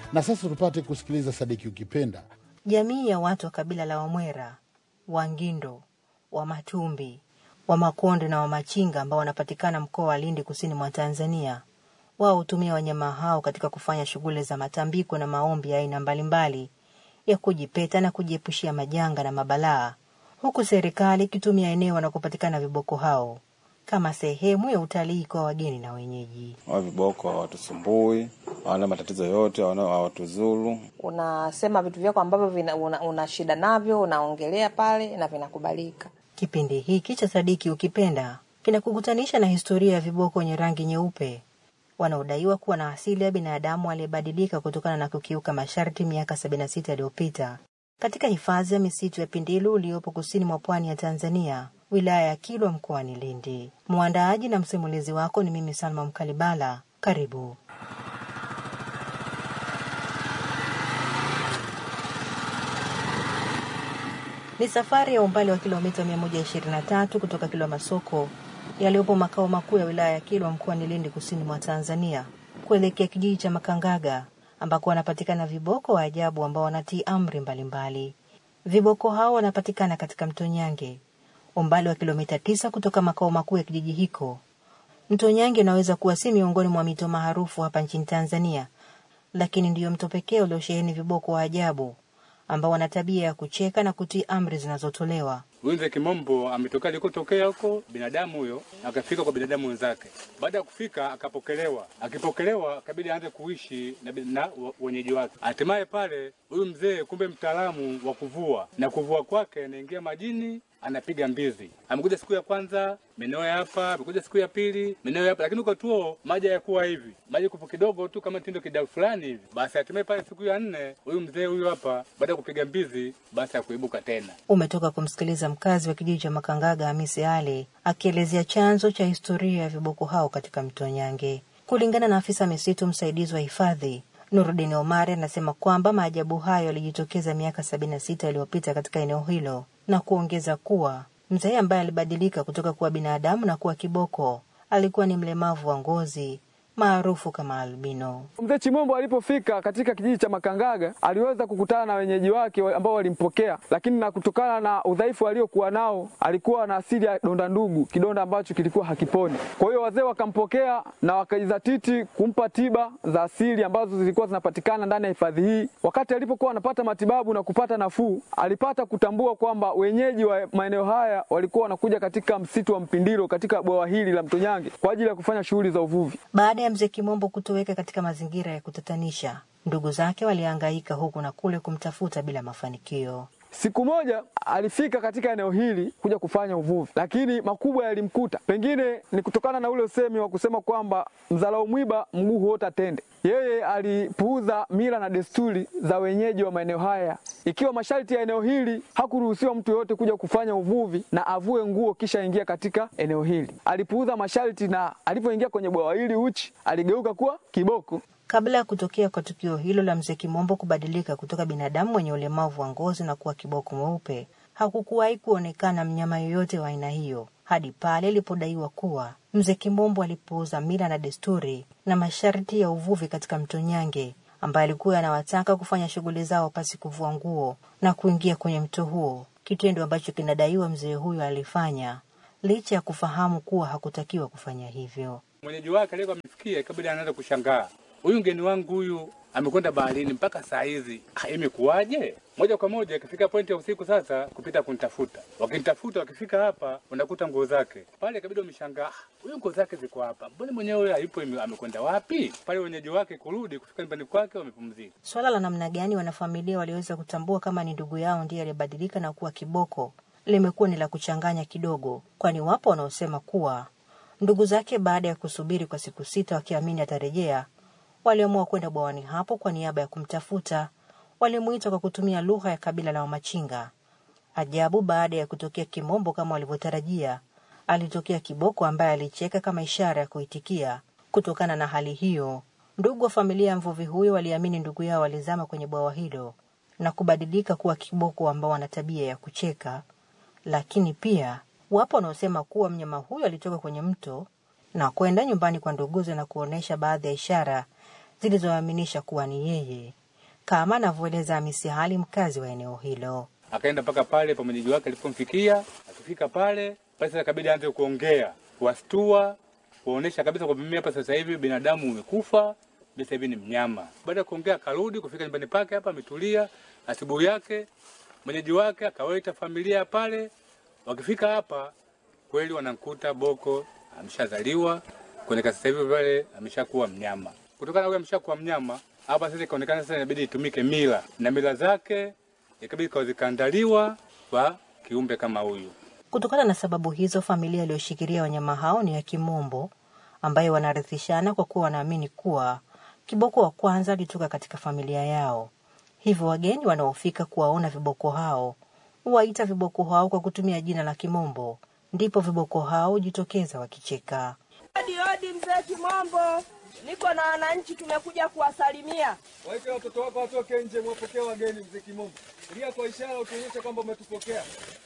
Na sasa tupate kusikiliza Sadiki Ukipenda. Jamii ya watu wa kabila la Wamwera, Wangindo, Wamatumbi, Wamakonde na Wamachinga ambao wanapatikana mkoa wa Lindi kusini mwa Tanzania, wao hutumia wanyama hao katika kufanya shughuli za matambiko na maombi ya aina mbalimbali ya kujipeta na kujiepushia majanga na mabalaa, huku serikali ikitumia eneo wanakopatikana viboko hao kama sehemu ya utalii kwa wageni na wenyeji. Hao viboko hawatusumbui, hawana matatizo yote, hawana- hawatuzuru. unasema vitu vyako ambavyo vina, una, una shida navyo unaongelea pale na vinakubalika. Kipindi hiki cha Sadiki Ukipenda kinakukutanisha na historia ya viboko wenye rangi nyeupe wanaodaiwa kuwa na asili ya binadamu aliyebadilika kutokana na kukiuka masharti miaka 76 iliyopita katika hifadhi ya misitu ya Pindilu iliyopo kusini mwa pwani ya Tanzania, wilaya ya Kilwa mkoani Lindi. Mwandaaji na msimulizi wako ni mimi Salma Mkalibala. Karibu. Ni safari ya umbali wa kilomita 123 kutoka Kilwa Masoko yaliyopo makao makuu ya wilaya ya Kilwa mkoani Lindi kusini mwa Tanzania kuelekea kijiji cha Makangaga ambako wanapatikana viboko wa ajabu ambao wanatii amri mbalimbali. Viboko hao wanapatikana katika mto Nyange umbali wa kilomita tisa kutoka makao makuu ya kijiji hiko. Mto Nyange unaweza kuwa si miongoni mwa mito maarufu hapa nchini Tanzania, lakini ndiyo mto pekee uliosheheni viboko wa ajabu ambao wana tabia ya kucheka na kutii amri zinazotolewa. Huyu mzee Kimombo ametoka alikotokea huko binadamu huyo, akafika kwa binadamu wenzake. Baada ya kufika, akapokelewa. Akipokelewa, akabidi aanze kuishi na, bi- na wa- wenyeji wake. Hatimaye pale huyu mzee kumbe mtaalamu wa kuvua, na kuvua kwake anaingia majini anapiga mbizi. Amekuja siku ya kwanza maeneo ya hapa, amekuja siku ya pili maeneo ya hapa, lakini kwa tuo maji hayakuwa hivi, maji kupo kidogo tu kama tindo kidau fulani hivi. Basi hatimaye pale siku ya nne huyu mzee huyu hapa, baada ya kupiga mbizi, basi akuibuka tena. Umetoka kumsikiliza mkazi wa kijiji cha Makangaga Hamisi Ali akielezea chanzo cha historia ya viboko hao katika mto Nyange. Kulingana na afisa misitu msaidizi wa hifadhi Nurudin Omari, anasema kwamba maajabu hayo yalijitokeza miaka sabini na sita iliyopita katika eneo hilo, na kuongeza kuwa mzee ambaye alibadilika kutoka kuwa binadamu na kuwa kiboko alikuwa ni mlemavu wa ngozi maarufu kama albino. Mzee Chimombo alipofika katika kijiji cha Makangaga aliweza kukutana na wenyeji wake wa- ambao walimpokea, lakini na kutokana na udhaifu aliokuwa nao alikuwa na asili ya donda ndugu, kidonda ambacho kilikuwa hakiponi. Kwa hiyo wazee wakampokea na wakajizatiti kumpa tiba za asili ambazo zilikuwa zinapatikana ndani ya hifadhi hii. Wakati alipokuwa anapata matibabu na kupata nafuu, alipata kutambua kwamba wenyeji wa maeneo haya walikuwa wanakuja katika msitu wa Mpindilo katika bwawa hili la Mto Nyange kwa ajili ya kufanya shughuli za uvuvi. Baada ya mzee Kimombo kutoweka katika mazingira ya kutatanisha, ndugu zake walihangaika huku na kule kumtafuta bila mafanikio. Siku moja alifika katika eneo hili kuja kufanya uvuvi, lakini makubwa yalimkuta. Pengine ni kutokana na ule usemi wa kusema kwamba mzalao mwiba mguu huota tende. Yeye alipuuza mila na desturi za wenyeji wa maeneo haya, ikiwa masharti ya eneo hili hakuruhusiwa mtu yoyote kuja kufanya uvuvi na avue nguo kisha ingia katika eneo hili. Alipuuza masharti na alipoingia kwenye bwawa hili uchi, aligeuka kuwa kiboko. Kabla ya kutokea kwa tukio hilo la mzee Kimombo kubadilika kutoka binadamu mwenye ulemavu wa ngozi na kuwa kiboko mweupe, hakukuwahi kuonekana mnyama yoyote wa aina hiyo hadi pale ilipodaiwa kuwa mzee Kimombo alipuuza mila na desturi na masharti ya uvuvi katika mto Nyange, ambaye alikuwa anawataka kufanya shughuli zao pasi kuvua nguo na kuingia kwenye mto huo, kitendo ambacho kinadaiwa mzee huyo alifanya licha ya kufahamu kuwa hakutakiwa kufanya hivyo. mwenyeji wake aliyekuwa amefikia ikabidi anaanza kushangaa, huyu mgeni wangu huyu amekwenda baharini mpaka saa hizi, ah, imekuwaje? Moja kwa moja ikafika pointi ya usiku sasa kupita kunitafuta, wakinitafuta wakifika hapa wanakuta nguo zake pale, ikabidi wameshangaa, "Ah, huyu nguo zake ziko hapa, mbona mwenyewe hayupo, ime- amekwenda wapi? Pale wenyeji wake kurudi kufika nyumbani kwake wamepumzika. Swala la namna gani wanafamilia waliweza kutambua kama ni ndugu yao ndiye aliyebadilika na kuwa kiboko limekuwa ni la kuchanganya kidogo, kwani wapo wanaosema kuwa ndugu zake baada ya kusubiri kwa siku sita wakiamini atarejea, waliamua kwenda bwawani hapo kwa niaba ya kumtafuta. Walimuita kwa kutumia lugha ya kabila la Wamachinga. Ajabu, baada ya kutokea Kimombo kama walivyotarajia, alitokea kiboko ambaye alicheka kama ishara ya kuitikia. Kutokana na hali hiyo, ndugu wa familia ya mvuvi huyo waliamini ndugu yao walizama kwenye bwawa hilo na kubadilika kuwa kiboko ambao wana tabia ya kucheka. Lakini pia wapo wanaosema kuwa mnyama huyo alitoka kwenye mto na kwenda nyumbani kwa nduguze na kuonyesha baadhi ya ishara zilizoaminisha kuwa ni yeye, kama anavyoeleza Hamisi Hali, mkazi wa eneo hilo. Akaenda mpaka pale pa mwenyeji wake alipomfikia. Akifika pale basi, sasa ikabidi aanze kuongea, kuwastua, kuonesha kabisa kwamba mimi hapa sasa hivi binadamu umekufa, mimi sasa hivi ni mnyama. Baada ya kuongea, akarudi kufika nyumbani pake hapa, ametulia. Asubuhi yake mwenyeji wake akawaita familia pale. Wakifika hapa kweli wanamkuta Boko ameshazaliwa kuonekana sasa hivi pale ameshakuwa mnyama. Kutokana na huyo ameshakuwa mnyama, hapa sasa ikaonekana sasa inabidi itumike mila na mila zake ikabidi kawa zikaandaliwa kwa kiumbe kama huyu. Kutokana na sababu hizo, familia iliyoshikilia wanyama hao ni ya Kimombo, ambayo wanarithishana kwa kuwa wanaamini kuwa kiboko wa kwanza alitoka katika familia yao. Hivyo wageni wanaofika kuwaona viboko hao huwaita viboko hao kwa kutumia jina la Kimombo, ndipo viboko hao hujitokeza wakicheka. Odi odi, mzee Kimombo, niko na wananchi, tumekuja kuwasalimia. Waite watoto wako watoke nje, mwapokea wageni. Mzee Kimombo, lia kwa ishara utuonyeshe kwamba umetupokea.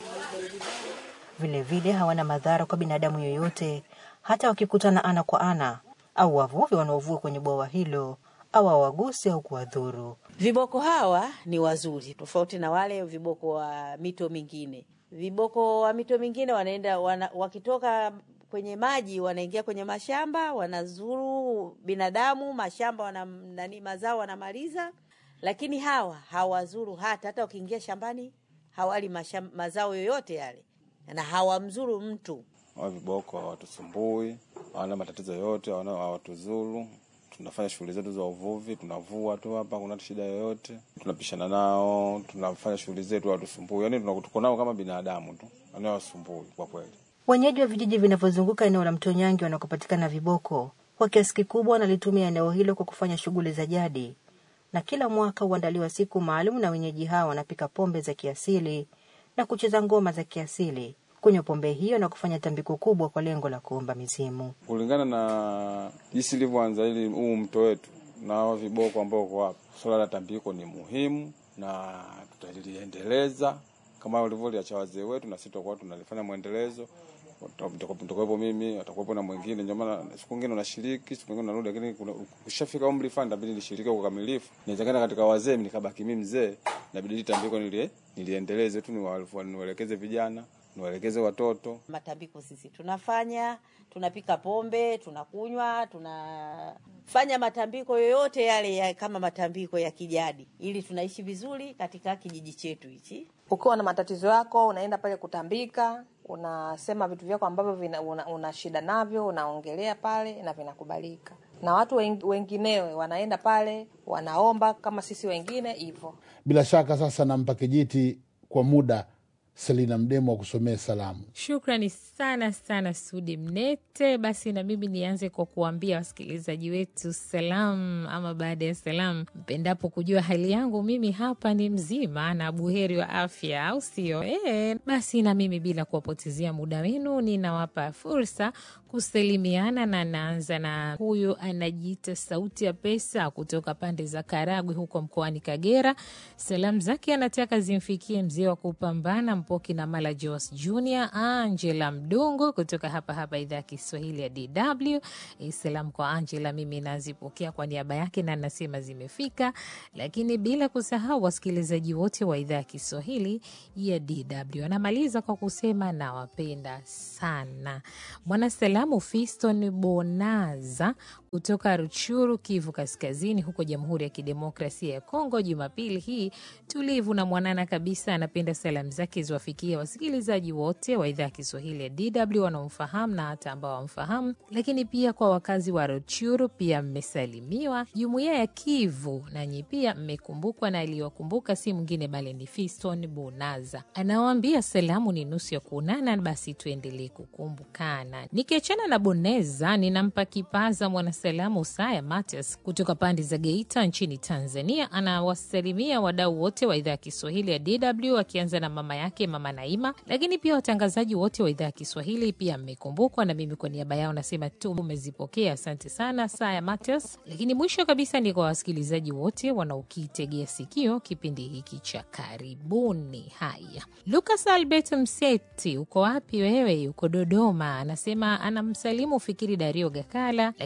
Vilevile hawana madhara kwa binadamu yoyote, hata wakikutana ana kwa ana au wavuvi wanaovua kwenye bwawa hilo au hawagusi au kuwadhuru. Viboko hawa ni wazuri, tofauti na wale viboko wa mito mingine. Viboko wa mito mingine wanaenda wana, wakitoka kwenye maji wanaingia kwenye mashamba, wanazuru binadamu, mashamba wana, nani mazao wanamaliza, lakini hawa hawazuru hata hata wakiingia shambani hawali masham, mazao yoyote yale na hawamzuru mtu. Hawa viboko hawatusumbui, hawana matatizo yoyote, hawana- hawatuzuru. Tunafanya shughuli zetu za uvuvi, tunavua tu hapa, kuna shida yoyote. Tunapishana nao, tunafanya shughuli zetu, hawatusumbui. Yani tuko nao kama binadamu tu, yani hawasumbui kwa kweli. Wenyeji wa vijiji vinavyozunguka eneo la Mto Nyange wanakopatikana viboko kwa kiasi kikubwa wanalitumia eneo hilo kwa kufanya shughuli za jadi, na kila mwaka huandaliwa siku maalum na wenyeji hao wanapika pombe za kiasili na kucheza ngoma za kiasili, kunywa pombe hiyo na kufanya tambiko kubwa kwa lengo la kuomba mizimu. kulingana na jinsi ilivyoanza ili huu mto wetu na hawa viboko ambao uko hapa, swala la tambiko ni muhimu na tutaliendeleza kama walivyoliacha wazee wetu, na sisi tutakuwa tunalifanya mwendelezo. Nitakuwepo mimi, atakuwepo na mwingine. Ndio maana siku nyingine unashiriki, siku nyingine unarudi, lakini kuna- ukishafika umri fulani inabidi nishiriki kwa ukamilifu. Nichangana katika wazee, nikabaki mimi mzee, inabidi hili tambiko nilie, niliendeleze tu, niwa- niwaelekeze vijana, niwaelekeze watoto Matambiko sisi tunafanya, tunapika pombe, tunakunywa, tunafanya matambiko yoyote yale ya, kama matambiko ya kijadi, ili tunaishi vizuri katika kijiji chetu hichi. Ukiwa na matatizo yako, unaenda pale kutambika, unasema vitu vyako ambavyo vina, una, una shida navyo, unaongelea pale na vinakubalika. Na watu wen- wenginewe wanaenda pale wanaomba kama sisi wengine hivyo. Bila shaka sasa nampa kijiti kwa muda Selina Mdemo wa kusomea salamu. Shukrani sana sana Sudi Mnete. Basi na mimi nianze kwa kuambia wasikilizaji wetu salam, ama baada ya salam, mpendapo kujua hali yangu, mimi hapa ni mzima na buheri wa afya, au sio? E, basi na mimi bila kuwapotezea muda wenu, ninawapa fursa kusalimiana, na naanza na huyu anajiita Sauti ya Pesa kutoka pande za Karagwe huko mkoani Kagera. Salamu zake anataka zimfikie mzee wa kupambana Mpoki na Mala Jos Junior, Angela Mdungu kutoka hapa hapa idhaa ya Kiswahili ya DW. E, salamu kwa Angela mimi nazipokea kwa niaba yake na nasema zimefika, lakini bila kusahau wasikilizaji wote wa idhaa ya Kiswahili ya DW. Anamaliza kwa kusema nawapenda sana. Mwanasalamu Fiston Bonaza kutoka Ruchuru, Kivu Kaskazini, huko Jamhuri ya Kidemokrasia ya Kongo. Jumapili hii tulivu na mwanana kabisa, anapenda salamu zake ziwafikie wasikilizaji wote wa idhaa ya Kiswahili ya DW wanaomfahamu na hata ambao wamfahamu, lakini pia kwa wakazi wa Ruchuru pia mmesalimiwa. Jumuiya ya Kivu nanyi pia mmekumbukwa, na aliyowakumbuka si mwingine bali ni Fiston Bonaza. Anawaambia salamu ni nusu ya kuonana, basi tuendelee kukumbukana. Nikiachana na Boneza, ninampa kipaza mwanasalamu Usaya Matias kutoka pande za Geita nchini Tanzania. Anawasalimia wadau wote wa idhaa ya Kiswahili ya DW akianza na mama yake mama Naima, lakini pia watangazaji wote wa idhaa ya Kiswahili pia mmekumbukwa, na mimi kwa niaba yao nasema tu umezipokea. Asante sana Saya Matias. Lakini mwisho kabisa ni kwa wasikilizaji wote wanaokitegea sikio kipindi hiki cha karibuni. Haya, Lucas Albert Mseti, uko wapi wewe? Uko Dodoma, anasema anamsalimu Fikiri Dario Gakala, lakini pia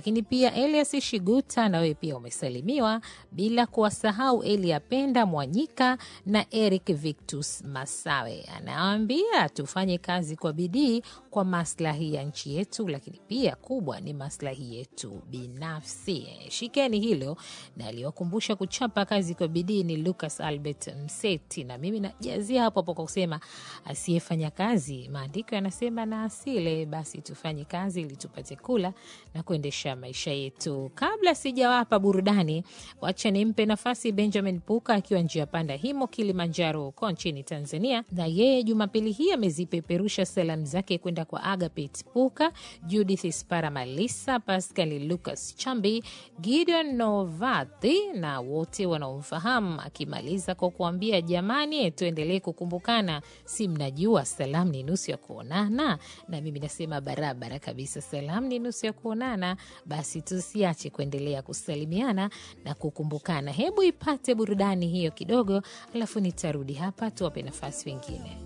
pia Elias Shiguta, na wewe pia umesalimiwa, bila kuwasahau Elia Penda Mwanyika na Eric Victus Masawe. Anawaambia tufanye kazi kwa bidii kwa maslahi ya nchi yetu, lakini pia kubwa ni maslahi yetu binafsi. Shikeni hilo, na aliwakumbusha kuchapa kazi kwa bidii ni Lucas Albert Mseti, na mimi najazia hapo hapo kwa kusema asiyefanya kazi, maandiko yanasema na asile. Basi tufanye kazi ili tupate kula na kuendesha maisha yetu. Kabla sijawapa burudani, wacha nimpe nafasi Benjamin Puka akiwa njia panda himo Kilimanjaro huko nchini Tanzania, na yeye Jumapili hii amezipeperusha salamu zake kwenda kwa Agapit Puka, Judith Spara Malisa, Pascal Lucas Chambi, Gideon Novathi na wote wanaomfahamu, akimaliza kwa kuambia jamani, tuendelee kukumbukana, si mnajua salamu ni nusu ya kuonana, na mimi nasema barabara kabisa, salamu ni nusu ya kuonana. Basi tusiache kuendelea kusalimiana na kukumbukana. Hebu ipate burudani hiyo kidogo, alafu nitarudi hapa tuwape nafasi wengine.